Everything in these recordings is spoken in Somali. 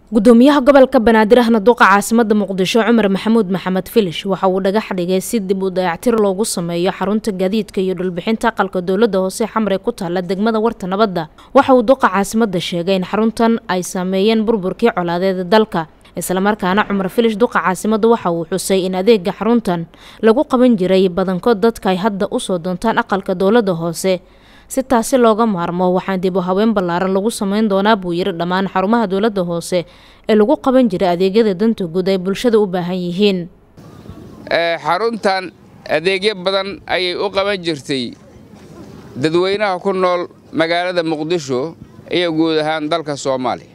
gudoomiyaha gobolka banaadir ahna duqa caasimada muqdisho cumar maxamuud maxamed filish waxa uu dhagax dhigay si dib u dayactir loogu sameeyo xarunta gaadiidka iyo dhulbixinta aqalka dowlada hoose xamre ku taala degmada warta nabadda waxa uu duqa caasimada sheegay in xaruntan ay saameeyeen burburkii colaadeeda dalka islamarkaana cumar filish duqa caasimada waxa uu xusay in adeega xaruntan lagu qaban jiray badankood dadka ay hadda usoo doontaan aqalka dowlada hoose si taasi looga maarmo waxaan dib u haween ballaaran lagu sameyn doonaa buu yiri dhammaan xarumaha dowladda hoose ee lagu qaban jiray adeegyada danta guud ay bulshada u baahan yihiin xaruntan adeegyo badan ayay u qaban jirtay dadweynaha ku nool magaalada muqdisho iyo guud ahaan dalka soomaaliya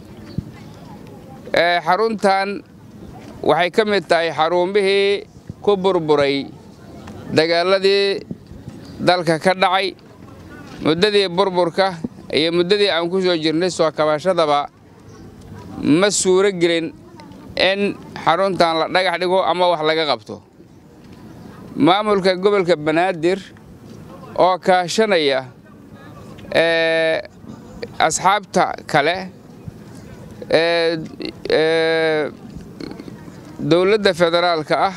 xaruntan waxay ka mid tahay xarumihii ku burburay dagaaladii dalka ka dhacay muddadii burburka iyo muddadii aan ku soo jirnay soo kabashadaba ma suuro gelin in xaruntan la dhagax dhigo ama wax laga qabto maamulka gobolka banaadir oo kaashanaya asxaabta kale dowladda federaalka ah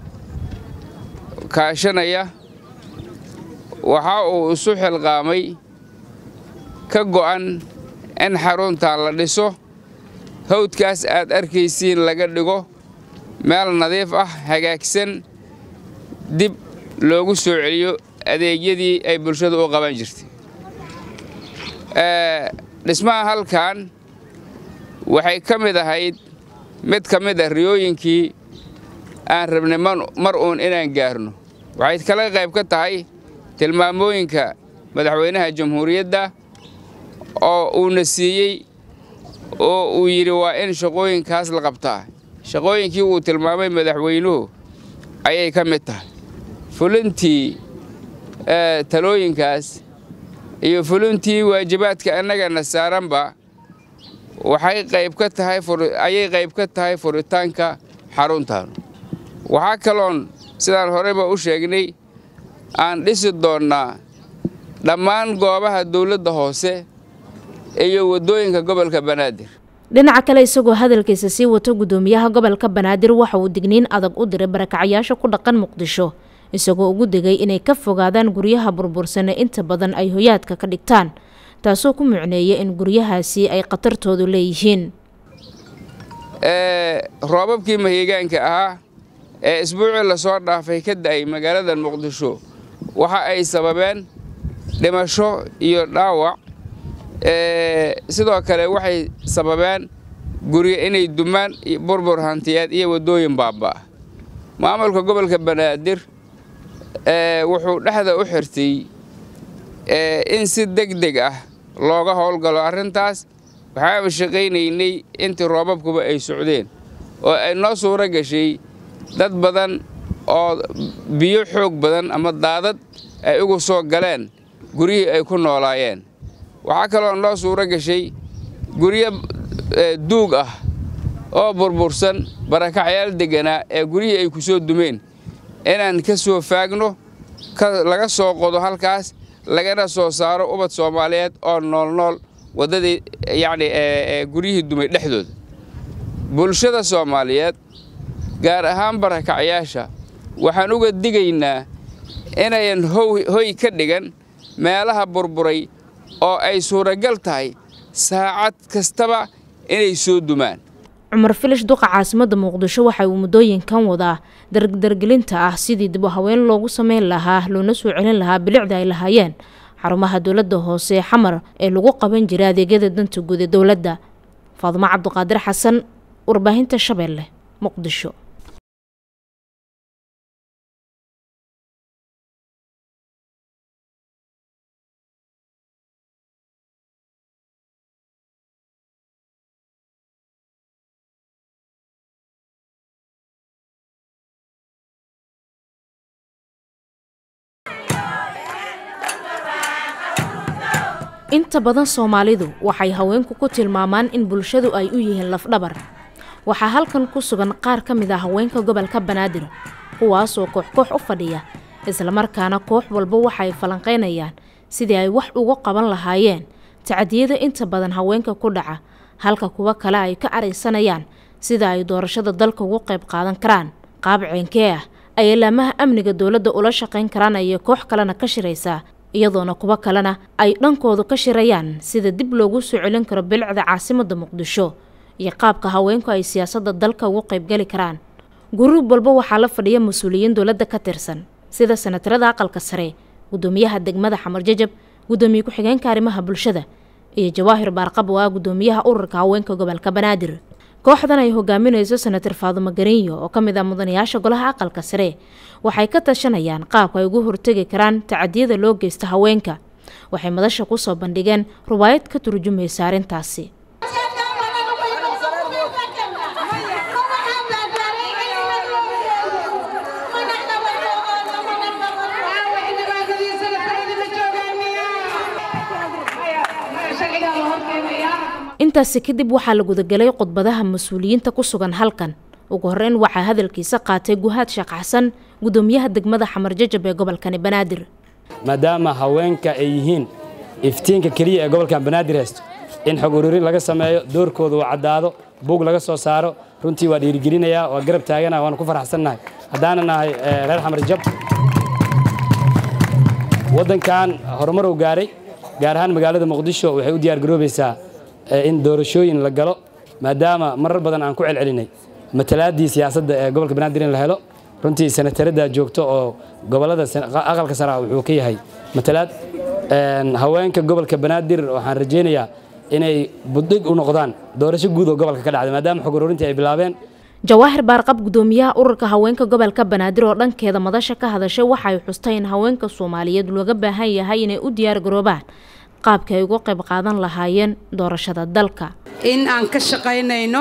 kaashanaya waxa uu isu xilqaamay ka go'an in xaruntan la dhiso hawdkaas aad arkaysiin laga dhigo meel nadiif ah hagaagsan dib loogu soo celiyo adeegyadii ay bulshadu u qaban jirtay dhismaha halkan waxay ka mid ahayd mid ka mid ah riyooyinkii aan rabnay mar uun inaan gaarno waxay kala qayb ka tahay tilmaamooyinka madaxweynaha jamhuuriyadda oo uuna siiyey oo uu yidhi waa in shaqooyinkaas la qabtaa shaqooyinkii uu tilmaamay madaxweynuhu ayay ka mid tahay fulintii talooyinkaas iyo fulintii waajibaadka annagana saaranba waxay qayb ka tahay ayay qayb ka tahay furitaanka xaruntan waxaa kaloon sidaan horeyba u sheegnay aan dhisi doonnaa dhammaan goobaha dowladda hoose iyo waddooyinka gobolka banaadir dhinaca kale isagoo hadalkiisa sii wato gudoomiyaha gobolka banaadir waxa uu digniin adag u diray barakacayaasha ku dhaqan muqdisho isagoo ugu digay inay ka fogaadaan guryaha burbursane inta badan ay hoyaadka ka dhigtaan taasoo ku mucneeya in guryahaasi ay khatartoodu leeyihiin roobabkii mahigaanka ahaa ee isbuucii lasoo dhaafay ka da'ay magaalada muqdisho waxa ay sababeen dhimasho iyo dhaawac sidoo kale waxay sababeen guryo inay dumaan burbur hantiyeed iyo waddooyin baabba'a maamulka gobolka banaadir wuxuu dhexda u xirtay in si deg deg ah looga howlgalo arrintaas waxaanu shaqaynaynay intii roobabkuba ay socdeen oo ay noo suuro gashay dad badan oo biyo xoog badan ama daadad ay ugu soo galeen guryihii ay ku noolaayeen waxaa kaloo noo suuro gashay guryo duug ah oo burbursan barakacyaal degganaa ee guryihii ay ku soo dumeen inaan ka soo faagno laga soo qodo halkaas lagana soo saaro ubad soomaaliyeed oo noolnool waddadii yacni guryihii dumay dhexdooda bulshada soomaaliyeed gaar ahaan barakacyaasha waxaan uga digaynaa inayan hoy ka dhigan meelaha burburay oo ay suuragal tahay saacad kastaba inay soo dumaan cumar filish duqa caasimada muqdisho waxa uu muddooyinkan wadaa dardargelinta ah sidii dib u haween loogu sameyn lahaa loona soo celin lahaa bilicda ay lahaayeen xarumaha dowladda hoose xamar ee lagu qaban jiray adeegyada danta guud ee dowladda faadumo cabdiqaadir xasan warbaahinta shabeelle muqdisho inta badan soomaalidu waxay haweenku ku tilmaamaan in bulshadu ay u yihiin lafdhabar waxaa halkan ku sugan qaar ka mid ah haweenka gobolka banaadir kuwaasoo koox koox u fadhiya islamarkaana koox walba waxay falanqaynayaan sidii ay wax uga qaban lahaayeen tacadiyada inta badan haweenka ku dhaca halka kuwo kale ay ka caraysanayaan sida ay doorashada dalka ugu qayb qaadan karaan qaab ceenkee ah ay ilaamaha amniga dowladda ula shaqayn karaan ayay koox kalena ka shiraysaa iyadoona kuwo kalena ay dhankoodu ka shirayaan sida dib loogu soo celin karo bilicda caasimadda muqdisho iyo qaabka haweenku ay siyaasadda dalka ugu qaybgeli karaan guruub walba waxaa la fadhiya mas-uuliyiin dowladda ka tirsan sida sanatarada aqalka sare gudoomiyaha degmada xamar jajab gudoomiye ku-xigeenka arrimaha bulshada iyo jawaahir baarqab oo ah gudoomiyaha ururka haweenka gobolka banaadir kooxdan ay hogaaminayso senatar faadumo garinyo oo ka mid ah mudanayaasha golaha aqalka sare waxay ka tashanayaan qaabka ay ugu hortegi karaan tacadiyada loo geysta haweenka waxay madasha kusoo bandhigeen rubaayad ka turjumaysa arrintaasi intaasi kadib waxaa la gudagelay khudbadaha mas-uuliyiinta ku sugan halkan ugu horeyn waxaa hadalkiisa qaatay guhaad sheekh xasan gudoomiyaha degmada xamar jajab ee gobolkani banaadir maadaama haweenka ay yihiin iftiinka keliya ee gobolkan banaadir haysto in xog ururin laga sameeyo doorkooda uu caddaado buug laga soo saaro runtii waa dhiirigelinayaa waa garab taagana waanu ku faraxsannahay haddaana nahay reer xamar jab waddankan horumar uu gaaray gaar ahaan magaalada muqdisho waxay u diyaar garoobaysaa in doorashooyin la galo maadaama marar badan aan ku celcelinay matalaaddii siyaasadda ee gobolka banaadir in la helo runtii sanataradda joogto oo gobolada aqalka sara wuxuu ka yahay matalaad haweenka gobolka banaadir waxaan rajaynayaa inay buddhig u noqdaan doorasho guud oo gobolka ka dhacday maadaama xog ururintii ay bilaabeen jawaahir baarqab gudoomiyaha ururka haweenka gobolka banaadir oo dhankeeda madasha ka hadashay waxay xustay in haweenka soomaaliyeed looga baahan yahay inay u diyaar garoobaan qaabka ay uga qayb qaadan lahaayeen doorashada dalka in aan ka shaqaynayno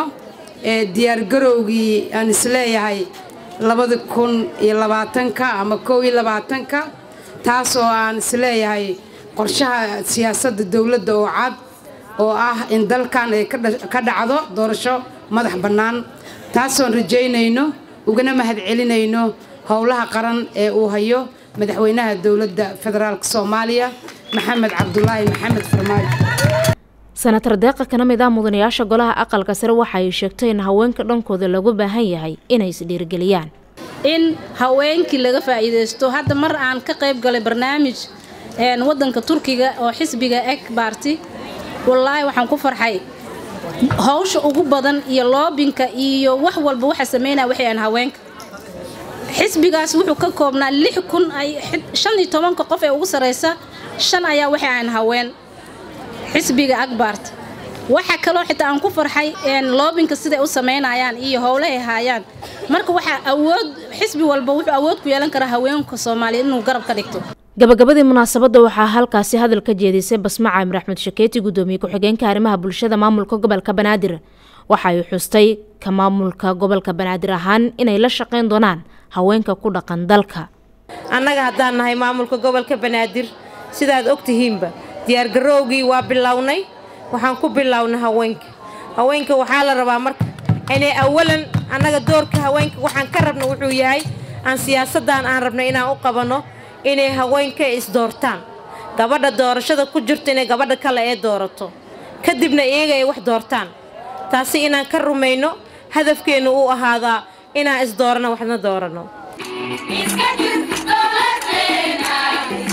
diyaargarowgii aan isleeyahay labada kun iyo labaatanka ama kow iyo labaatanka taasoo aan isleeyahay qorshaha siyaasadda dowladda oo cad oo ah in dalkan ay ka dhacdo doorasho madax bannaan taasoon rajaynayno ugana mahadcelinayno howlaha qaran ee uu hayo madaxweynaha dowladda federaalk soomaaliya maxamed cabdulaahi maxamed farmaajo senatar deeqa kana mid ah mudanayaasha golaha aqalka sare waxa ay sheegtay in haweenka dhankooda lagu baahan yahay inay isdhiirigeliyaan in haweenkii laga faa'iidaysto hadda mar aan ka qayb galay barnaamij wadanka turkiga oo xisbiga eg baarti wallaahi waxaan ku farxay hawsha ugu badan iyo loobinka iyo wax walba waxa sameynaya waxay aan haweenka xisbigaas wuxuu ka koobnaa lix kun ay shan iyo tobanka qof ee ugu sarraysa shan ayaa waxay aan haween xisbiga agbaart waxaa kaloo xitaa aan ku farxay loobinka siday u samaynayaan iyo howlahay haayaan marka waxaa awood xisbi walba wuxuu awood ku yeelan karaa haweenka soomaaliyeed inuu garab ka dhigto gabagabadii munaasabadda waxaa halkaasi hadal ka jeedisay basma caamir axmed shakeeti gudoomiye ku-xigeenka arrimaha bulshada maamulka gobolka banaadir waxa ay xustay ka maamulka gobolka banaadir ahaan inay la shaqayn doonaan haweenka ku dhaqan dalka annaga haddaan nahay maamulka gobolka banaadir sidaad og tihiinba diyaargarowgii waa bilownay waxaan ku bilownay haweenka haweenka waxaa la rabaa marka inay awalan annaga doorka haweenka waxaan ka rabna wuxuu yahay aan siyaasaddan aan rabna inaan u qabanno inay haweenka isdoortaan gabadha doorashada ku jirto inay gabadha kale ee doorato kadibna iyaga ay wax doortaan taasi inaan ka rumayno hadafkeennu uu ahaadaa inaan isdoorano waxna dooranno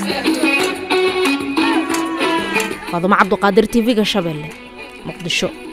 faadumo cabduqaadir tv-ga shabeelle muqdisho